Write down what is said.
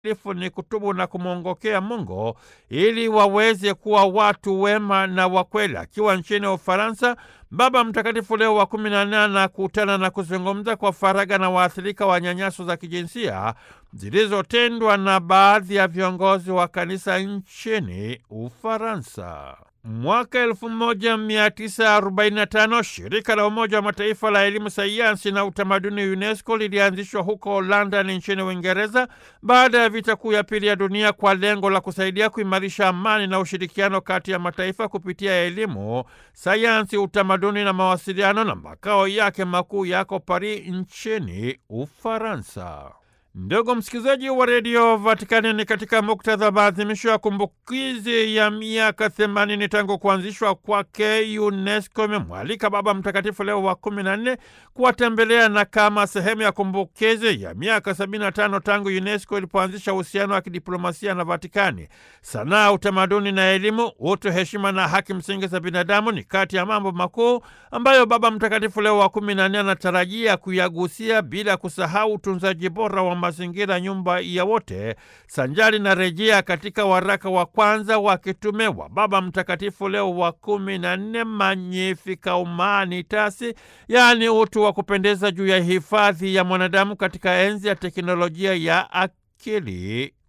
watakatifu ni kutubu na kumwongokea Mungu ili waweze kuwa watu wema na wakweli. Akiwa nchini Ufaransa, Baba Mtakatifu Leo wa kumi na nne anakutana na kuzungumza kwa faragha na waathirika wa nyanyaso za kijinsia zilizotendwa na baadhi ya viongozi wa kanisa nchini Ufaransa. Mwaka 1945 shirika la Umoja wa Mataifa la elimu, sayansi na utamaduni UNESCO lilianzishwa huko London nchini Uingereza baada ya vita kuu ya pili ya dunia kwa lengo la kusaidia kuimarisha amani na ushirikiano kati ya mataifa kupitia elimu, sayansi, utamaduni na mawasiliano, na makao yake makuu yako Paris nchini Ufaransa. Ndugu msikilizaji wa redio Vatikani, ni katika muktadha wa maadhimisho ya kumbukizi ya miaka themanini tangu kuanzishwa kwake, UNESCO imemwalika Baba Mtakatifu Leo wa kumi na nne kuwatembelea na kama sehemu ya kumbukizi ya miaka sabini na tano tangu UNESCO ilipoanzisha uhusiano wa kidiplomasia na Vatikani. Sanaa, utamaduni na elimu, utu, heshima na haki msingi za binadamu ni kati ya mambo makuu ambayo Baba Mtakatifu Leo wa kumi na nne anatarajia kuyagusia, bila kusahau utunzaji bora wa mazingira, nyumba ya wote, sanjari na rejea katika waraka wa kwanza wa kitume wa Baba Mtakatifu Leo wa kumi na nne, Magnificat Humanitas, yaani utu wa kupendeza juu ya hifadhi ya mwanadamu katika enzi ya teknolojia ya akili